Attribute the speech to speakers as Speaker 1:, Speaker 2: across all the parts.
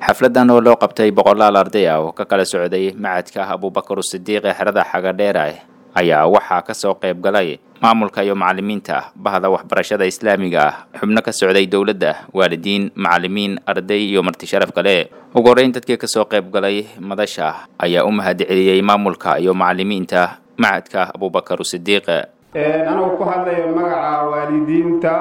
Speaker 1: xafladan oo loo qabtay boqolaal arday ah oo ka kala socday macadka abubakar sidiiq ee xerada xagadheera ayaa waxaa kasoo qayb galay maamulka iyo macalimiinta bahda waxbarashada islaamiga ah xubno ka socday dowladda waalidiin macalimiin arday iyo marti sharaf kale ugu horreyn dadkii kasoo qayb galay madasha ayaa u mahad celiyey maamulka iyo macalimiinta macadka abubakar sidiiq
Speaker 2: anagoo ku hadlaya magaca waalidiinta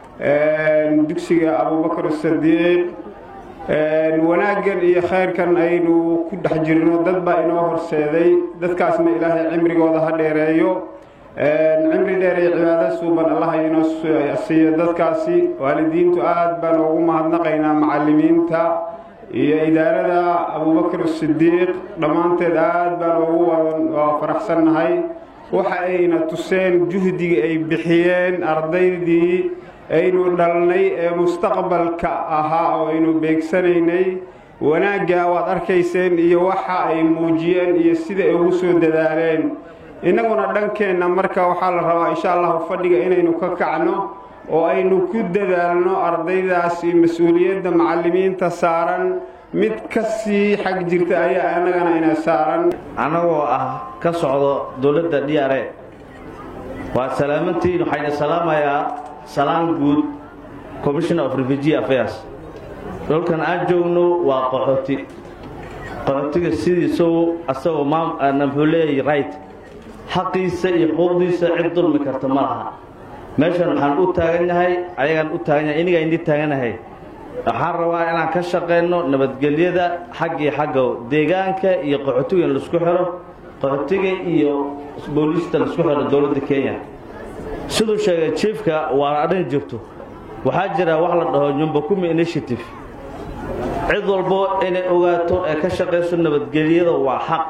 Speaker 2: dugsiga abubakar sadiiq wanaaggan iyo khayrkan aynu ku dhex jirno dad baa inoo horseeday dadkaasna ilaahay cimrigooda ha dheereeyo cimri dheer iyo cibaado suuban allah inoo siiyo dadkaasi waalidiintu aad baan ugu mahadnaqaynaa macalimiinta iyo idaarada abubakar sidiiq dhammaanteed aad baan ugu faraxsannahay waxa ayna tuseen juhdiga ay bixiyeen ardaydii aynu dhalnay ee mustaqbalka ahaa oo aynu beegsanaynay wanaagga waad arkayseen iyo waxa ay muujiyeen iyo sida ay ugu soo dadaaleen innaguna dhankeenna marka waxaa la rabaa insha allahu fadhiga inaynu ka kacno oo aynu ku dadaalno ardaydaasi mas-uuliyadda macalimiinta saaran mid ka sii xag jirta ayaa annagana ina saaran
Speaker 3: annagoo ah ka socdo dowladda d r e waa salaamantiin waxayna salaamayaa salaan guud commissioner of refugee affairs dhulkan aan joogno waa qaxooti qaxootiga sidiisau asagoo muxuu leeyahay right xaqiisa iyo xuquuqdiisa cid dulmi karta ma laha meeshan waxaan u taagannahay ayagaan u taaganyahay inigaa indii taaganahay waxaan rabaa inaan ka shaqayno nabadgelyada xag iyo xagga deegaanka iyo qaxootiga in laisku xiro qaxootiga iyo booliista laisku xiro dowladda kenya siduu sheegay jiefka waa adhan jirto waxaa jira wax la dhaho nyumbakumi initiative cid walbo inay ogaato ee ka shaqayso nabadgelyada waa xaq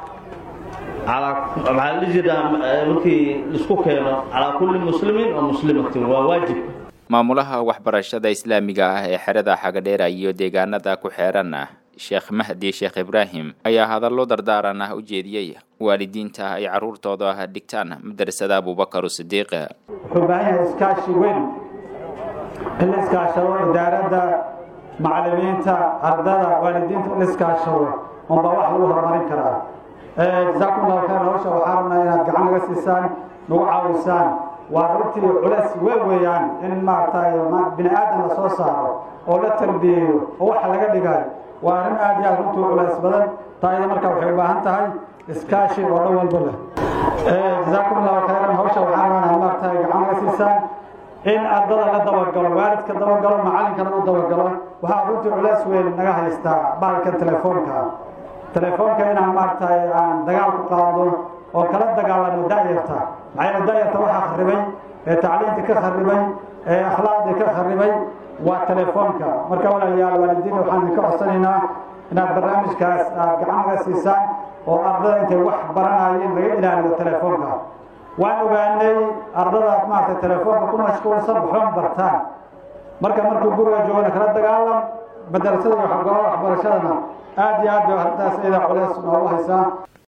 Speaker 3: maxaa la jiraa markii laisku keeno calaa kulli muslimin oo muslimatin waa waajib
Speaker 1: maamulaha waxbarashada islaamiga ah ee xerada xagadheera iyo deegaanada ku xeeran ah sheekh mahdi sheekh ibraahim ayaa hadallo dardaaran ah u jeediyey waalidiinta ay carruurtooda dhigtaan madrasada abubakar sidiiq
Speaker 4: wuxuu baahan yahay iskaashi weyn in la iskaashado idaaradda macalimiinta ardada waalidiinta in la iskaashado unbaa wax lagu horumarin karaa jasaakum allahu khayr hawsha waxaa rabnaa inaad gacan naga siisaan nagu caawisaan waa runtii culeys weyn weeyaan in maaragtay bini aadan la soo saaro oo la tarbiyeeyo oo waxa laga dhigayo waa arrin aad iyo aad runtii culeys badan taayada marka waxay u baahan tahay iskaashi oo dhan walba leh jasaakum allahu khayran hawsha waxaa rabaa inaad maaragtay gacan naga siisaan in ardada la dabagalo waalidka dabagalo macallinkana u dabagalo waxaa runtii culeys weyn naga haystaa baalkan telefoonka telefoonka inaan maaragtay aan dagaal ku qaado oo kala dagaalano da'yarta maxaa da'yarta waxaa kharibay ee tacliintii ka kharibay ee akhlaaqdii ka kharibay waa telefoonka marka walaalayaal waalidiin waxaan idinka codsanaynaa inaad barnaamijkaas aad gacan naga siisaan oo ardada intay wax baranayeen laga ilaaliyo telefoonka waan ogaanay ardada maaragtay telefoonka ku mashquulsan waxoon bartaan marka markuu guriga joogana kala dagaalam madarasada iyo waxbarashadana aad iyo aad bay arrintaas iyada culeys noogu haysaa